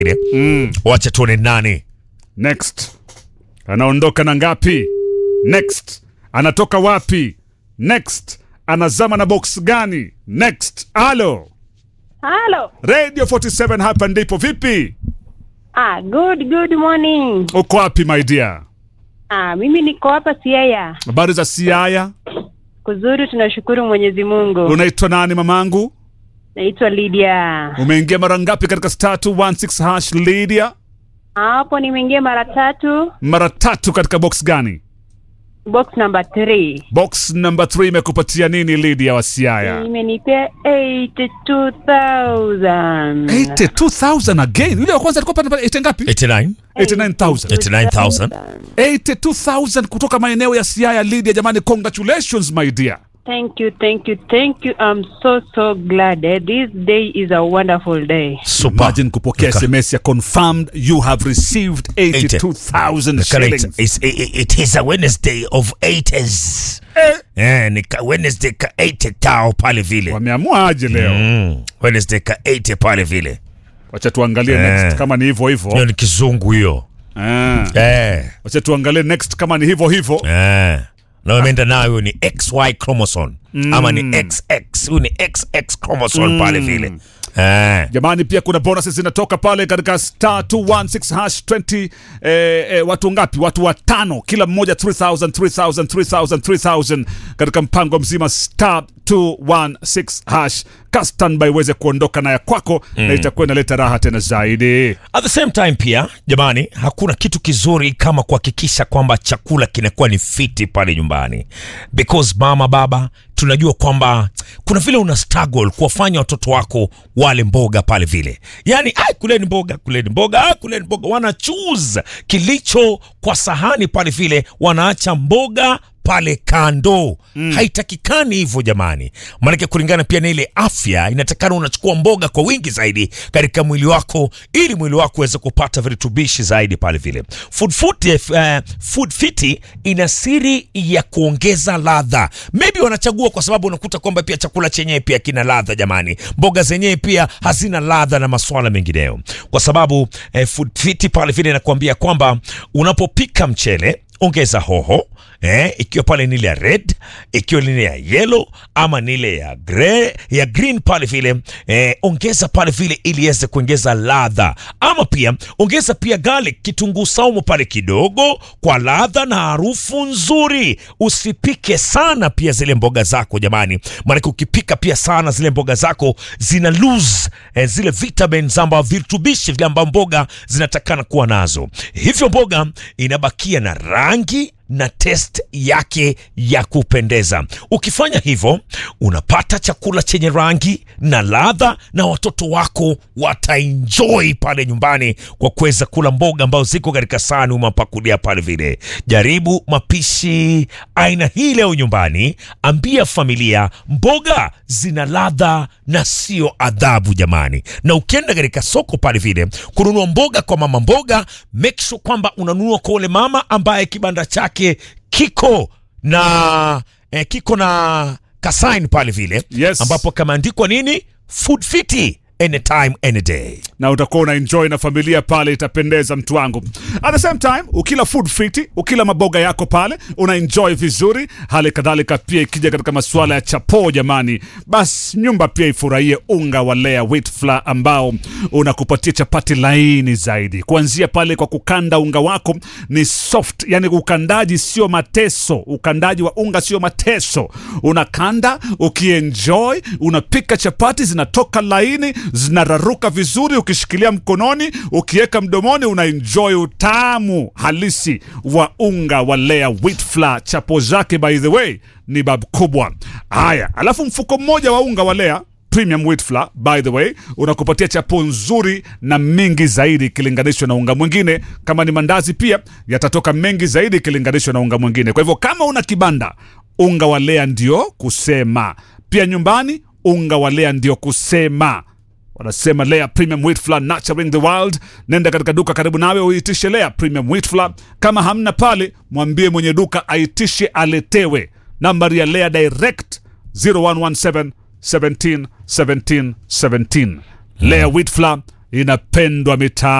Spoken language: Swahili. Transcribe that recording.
mm. wacha tuone nani Next. Anaondoka na ngapi? Next. Anatoka wapi? Next. Anazama na box gani? Next. Alo. Halo. Radio 47 hapa ndipo vipi? Ah, good good morning. Uko wapi my dear? Ah, mimi niko hapa Siaya. Habari za Siaya? Kuzuri, tunashukuru Mwenyezi Mungu. Unaitwa nani mamangu? Naitwa Lydia. Umeingia mara ngapi katika star 216 hash Lydia? Hapo nimeingia mara tatu, Mara tatu katika box gani? box number 3. Box number 3 imekupatia nini Lydia wa Siaya? Imenipea 82,000. 82000 again. Yule wa kwanza alikuwa pale pale 80 ngapi? 89 89000. 89000 82000 kutoka maeneo ya Siaya Lydia, jamani, congratulations my dear. Thank you, thank you, thank you. I'm so so glad. Eh, This day is a wonderful day. super Imagine kupokea Nika- SMS ya confirmed you have received 82000 Correct. shillings. It's, it, it is a Wednesday of 80s. Eh, ni ka Wednesday ka 80 tao pale vile. Wameamua aje leo? Mm. Wednesday ka 80 pale vile. Wacha tuangalie Eh. next kama ni hivyo Hiyo hivyo. ni kizungu hiyo. Eh. Eh. Wacha tuangalie next kama ni hivyo hivyo. Eh. Na umeenda nayo ni XY chromosome ama ni XX. Huyu ni XX chromosome pale vile. Eh. Jamani, pia kuna bonuses zinatoka pale katika star 216 hash 20 eh, eh, watu ngapi? Watu watano, kila mmoja 3000 3000 3000 3000 katika mpango mzima star 216 hash. Ka standby uweze kuondoka na ya kwako na itakuwa inaleta raha tena zaidi. At the same time pia jamani, hakuna kitu kizuri kama kuhakikisha kwamba chakula kinakuwa ni fiti pale nyumbani, because mama baba, tunajua kwamba kuna vile una struggle kuwafanya watoto wako wale mboga pale vile, yani ai, kuleni mboga, kuleni mboga, ai, kuleni mboga, wana choose kilicho kwa sahani pale vile, wanaacha mboga pale kando mm. Haitakikani hivyo jamani, maanake kulingana pia na ile afya, inatakana unachukua mboga kwa wingi zaidi katika mwili wako, ili mwili wako uweze kupata virutubishi zaidi pale vile. Food Fiti, uh, Food Fiti ina siri ya kuongeza ladha. Maybe wanachagua kwa sababu unakuta kwamba pia chakula chenyewe pia kina ladha jamani, mboga zenyewe pia hazina ladha na maswala mengineyo, kwa sababu eh, Food Fiti pale vile inakuambia kwamba unapopika mchele ongeza hoho eh, ikiwa pale ni ile ya red, ikiwa ni ile ya yellow ama ni ile ya grey, ya green pale vile eh, ongeza pale vile ili iweze kuongeza ladha, ama pia ongeza pia garlic, kitunguu saumu pale kidogo kwa ladha na harufu nzuri. Usipike sana pia zile mboga zako jamani, maanake ukipika pia sana zile mboga zako zina lose eh, zile vitamins amba virutubishi vile ambao mboga zinatakana kuwa nazo, hivyo mboga inabakia na rangi na test yake ya kupendeza. Ukifanya hivyo, unapata chakula chenye rangi na ladha, na watoto wako wataenjoy pale nyumbani kwa kuweza kula mboga ambazo ziko katika sahani umapakulia pale vile. Jaribu mapishi aina hii leo nyumbani, ambia familia mboga zina ladha na sio adhabu jamani. Na ukienda katika soko pale vile kununua mboga kwa mama mboga, make sure kwamba unanunua kwa ule mama ambaye kibanda chake kiko na eh, kiko na kasain pale vile Yes. ambapo kameandikwa nini food fiti anytime any day na utakuwa una enjoy na familia pale, itapendeza mtu wangu. At the same time, ukila food fiti, ukila maboga yako pale, una enjoy vizuri. Hali kadhalika pia ikija katika masuala ya chapo, jamani, basi nyumba pia ifurahie unga wa Lea wheat flour ambao unakupatia chapati laini zaidi, kuanzia pale kwa kukanda unga wako ni soft, yani ukandaji sio mateso, ukandaji wa unga sio mateso, unakanda ukienjoy, unapika chapati zinatoka laini, zinararuka vizuri, ukishikilia mkononi, ukiweka mdomoni, unaenjoy utamu halisi wa unga wa Lea wheat flour. Chapo zake by the way ni bab kubwa. Haya, alafu mfuko mmoja wa unga wa Lea premium wheat flour by the way unakupatia chapo nzuri na mingi zaidi ikilinganishwa na unga mwingine. Kama ni mandazi pia yatatoka mengi zaidi ikilinganishwa na unga mwingine. Kwa hivyo kama una kibanda, unga wa Lea ndio kusema. Pia nyumbani, unga wa Lea ndio kusema wanasema Lea Premium Wheat Flour nurturing the world. Nenda katika duka karibu nawe uitishe Lea Premium Wheat Flour. Kama hamna pale, mwambie mwenye duka aitishe aletewe. Nambari ya Lea Direct 0117 17 17 17. Lea Wheat Flour inapendwa mitaa